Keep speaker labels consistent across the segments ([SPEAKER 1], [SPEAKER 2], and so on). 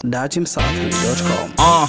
[SPEAKER 1] datimsafi.com.
[SPEAKER 2] Uh,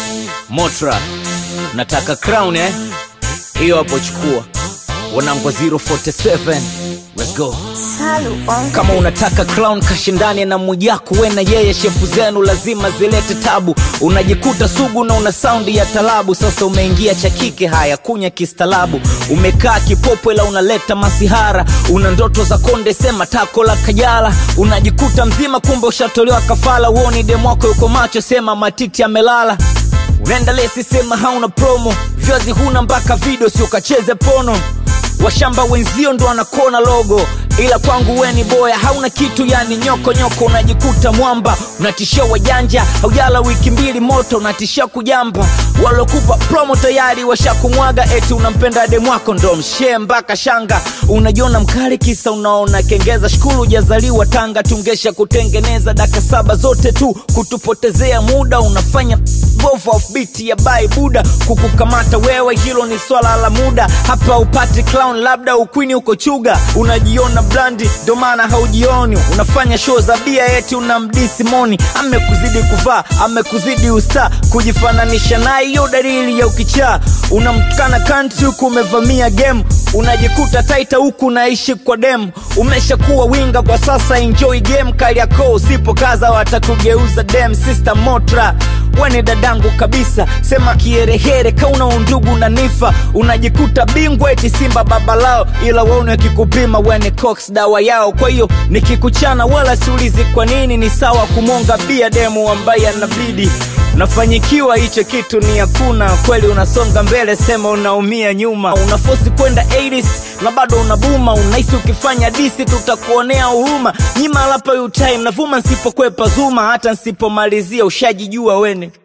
[SPEAKER 2] Motra, nataka crown eh? Hiyo hapo chukua. Wanangu 047. Let's go.
[SPEAKER 3] Salu on
[SPEAKER 2] Kama unataka crown kashindane na Mwijaku, we na yeye, shepu zenu lazima zilete tabu. Unajikuta sugu na una saundi ya talabu. Sasa umeingia cha kike, haya kunya kistalabu. Umekaa kipopo ila unaleta masihara. Una ndoto za konde, sema tako la Kajala. Unajikuta mzima, kumbe ushatolewa kafala. Uoni demwako yuko macho, sema matiti amelala. Unaenda lesi, sema hauna promo. Vyazi huna mpaka video, si ukacheze pono washamba wenzio ndo wanakona logo ila kwangu we ni boya hauna kitu yani nyoko nyoko unajikuta mwamba unatishia wajanja haujala wiki mbili moto unatishia kujamba walokupa promo tayari washakumwaga eti unampenda demwako ndo mshee mpaka shanga unajiona mkali kisa unaona kengeza shukuru ujazaliwa tanga tungesha kutengeneza daka saba zote tu kutupotezea muda unafanya bovu offbeat ya bai buda kukukamata wewe hilo ni swala la muda hapa upati clown labda ukwini uko chuga unajiona blandi ndo maana haujioni unafanya show za bia eti unamdisi moni amekuzidi kuvaa amekuzidi usta kujifananisha naye hiyo dalili ya ukichaa unamtukana kanti huku umevamia game unajikuta taita huku unaishi kwa dem umeshakuwa winga kwa sasa enjoy game kaliako usipokaza watakugeuza dem sister motra weni dadangu kabisa sema kiherehere kauna undugu na nifa unajikuta bingwa eti simba baba lao ila waone wakikupima weni cox dawa yao kwa hiyo nikikuchana wala siulizi kwa nini ni sawa kumonga bia demu ambaye anabidi unafanyikiwa hicho kitu ni hakuna kweli unasonga mbele sema unaumia nyuma unafosi kwenda 80s na bado unabuma unahisi ukifanya disi tutakuonea huruma nyima lapa utime navuma nsipokwepa zuma hata nsipomalizia ushajijua wene